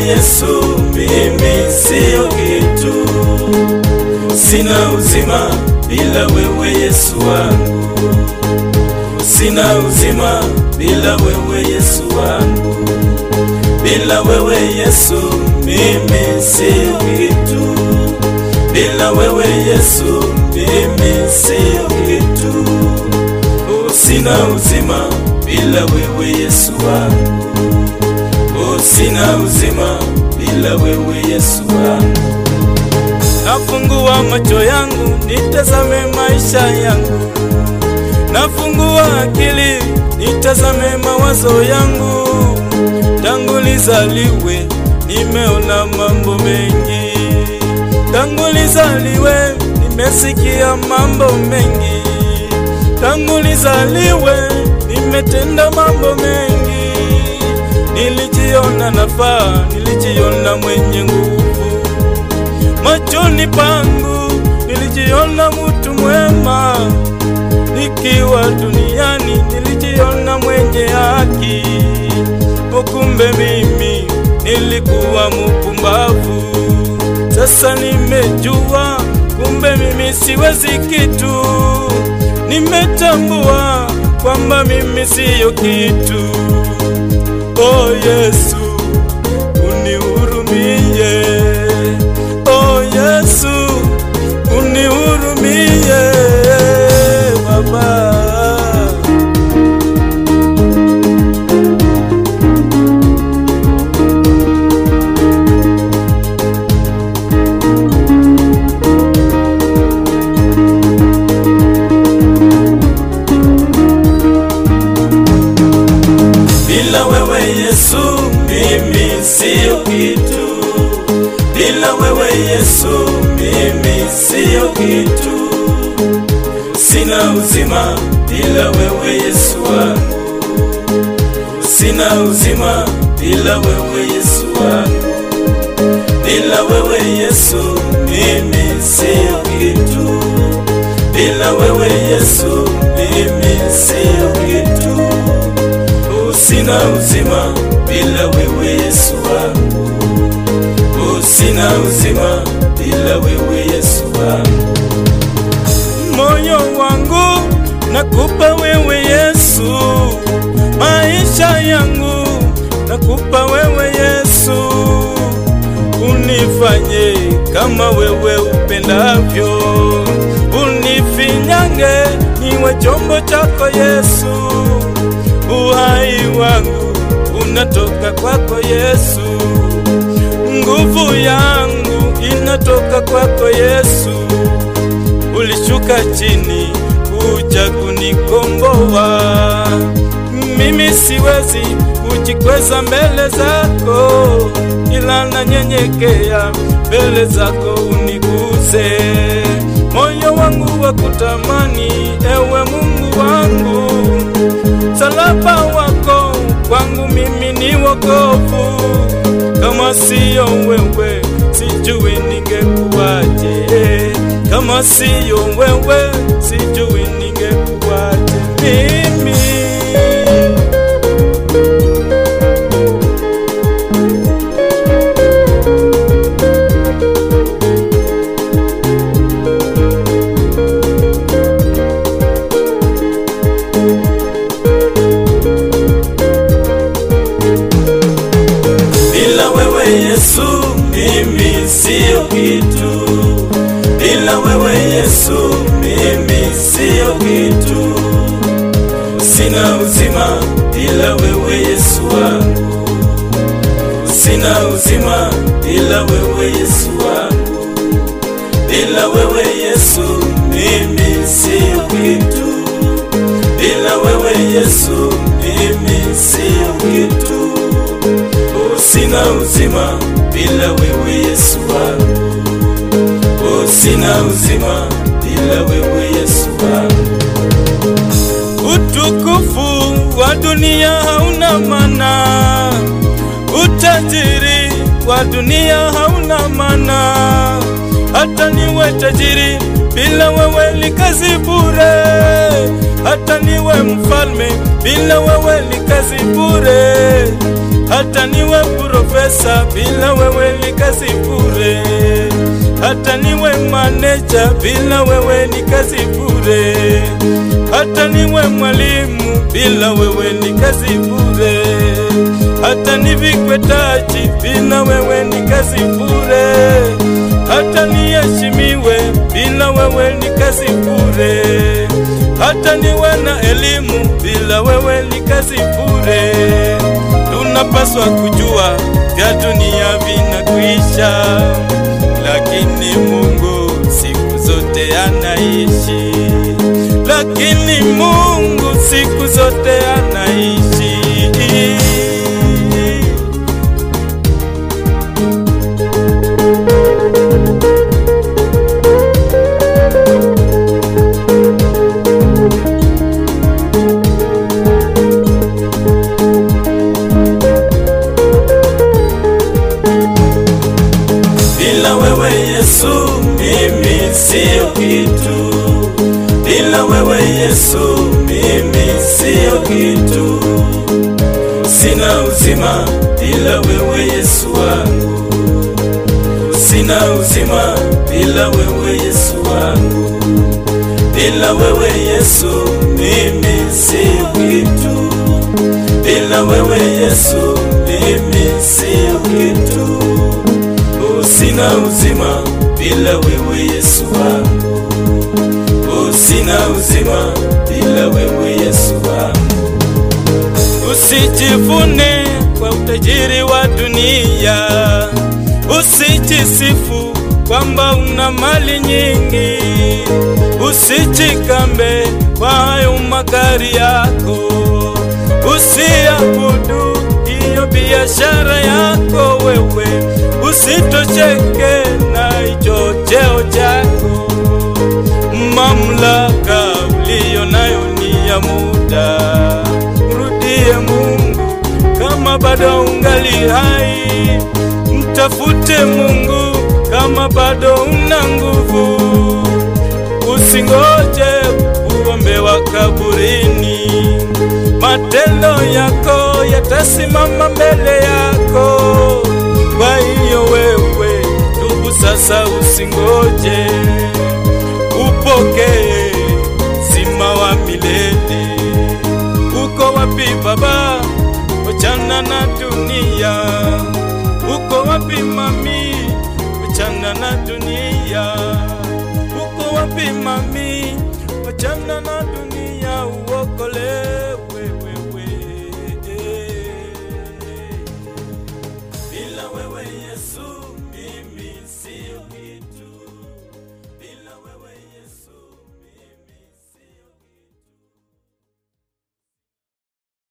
Yesu, mimi siyo kitu. Sina uzima bila wewe Yesu wangu, sina uzima bila wewe Yesu wangu. Bila wewe Yesu, mimi siyo kitu. Bila wewe Yesu, mimi siyo kitu. Oh, sina uzima bila wewe Yesu wangu. Oh, sina uzima bila wewe Yesu wangu. Nafungua macho yangu nitazame maisha yangu, nafungua akili nitazame mawazo yangu. Tangu nizaliwe nimeona mambo mengi, tangu nizaliwe nimesikia mambo mengi, tangu nizaliwe nimetenda mambo mengi. Nilijiona nafaa, nilijiona mwenye nguvu machoni pangu, nilijiona mtu mwema. Nikiwa duniani nilijiona mwenye haki, ukumbe mimi nilikuwa mpumbavu. Sasa nimejua kumbe mimi siwezi kitu, nimetambua kwamba mimi siyo kitu. Oh Yesu, unihurumie. Oh Yesu, unihurumie Baba. Bila wewe Yesu, mimi siyo kitu. Bila wewe Yesu, mimi siyo kitu. Sina uzima bila wewe Yesu wangu. Sina uzima bila wewe Yesu wangu. Bila wewe Yesu, mimi siyo kitu. Bila wewe Yesu, mimi siyo kitu. Oh, sina uzima bila wewe Yesu wangu. Oh, sina uzima bila wewe Yesu wangu. Moyo wangu nakupa wewe Yesu, maisha yangu nakupa wewe Yesu, unifanye kama wewe upendavyo, unifinyange niwe chombo chako Yesu, uhai wangu unatoka kwako Yesu, nguvu yangu inatoka kwako Yesu, ulishuka chini kuja kunikomboa. Mimi siwezi kujikweza mbele zako, ila nanyenyekea mbele zako uniguze. Moyo wangu wa kutamani, ewe Mungu wangu, salaba wako kwangu mimi ni wokovu. Kama siyo wewe, sijui ningekuwaje. Kama siyo wewe, sijui ningekuwaje mimi. Bila wewe Yesu, mimi siyo kitu. Bila wewe Yesu, mimi siyo kitu. Sina uzima bila wewe Yesu wangu. Sina uzima bila wewe Yesu wangu. Bila wewe Yesu, mimi siyo kitu. Bila wewe Yesu, mimi siyo kitu. Oh, sina uzima bila wewe Yesu wangu. Oh, sina uzima bila wewe Yesu wangu. Utukufu wa dunia hauna maana, utajiri wa dunia hauna maana. Hata niwe tajiri bila wewe ni kazi bure, hata niwe mfalme bila wewe ni kazi bure. hata niwe profesa, bila wewe ni kazi bure. Hata niwe maneja, bila wewe ni kazi bure. Hata niwe mwalimu, bila wewe ni kazi bure. Hata nivikwe taji, bila wewe ni kazi bure. Hata niheshimiwe, bila wewe ni kazi bure. Hata niwe na elimu, bila wewe ni kazi bure. Tunapaswa kujua vya dunia vinakwisha, lakini Mungu siku zote anaishi, lakini Mungu siku zote anaishi. Bila wewe Yesu mimi sio kitu, bila wewe Yesu mimi sio kitu. Sina uzima bila wewe Yesu wangu, sina uzima bila wewe Yesu wangu, bila wewe Yesu mimi sio kitu, bila wewe Yesu mimi sio kitu. Sina uzima bila wewe Yesu wangu, oh, sina uzima bila wewe Yesu wangu. Usijivune kwa utajiri wa dunia, usijisifu kwamba una mali nyingi, usijikambe kwa hayo magari yako, usiabudu hiyo biashara yako wewe usitocheke na hicho cheo chako. Mamlaka uliyo nayo ni ya muda, mrudie Mungu kama bado ungali hai, mtafute Mungu kama bado una nguvu, usingoje uombewa kaburini. Matendo yako yatasimama mbele yako. Kwa hiyo wewe tubu sasa, usingoje, upokee zima wa milele. Uko wapi Baba? Wachana na dunia. Uko wapi mami? Wachana na dunia. Uko wapi mami? Wachana na dunia, uokole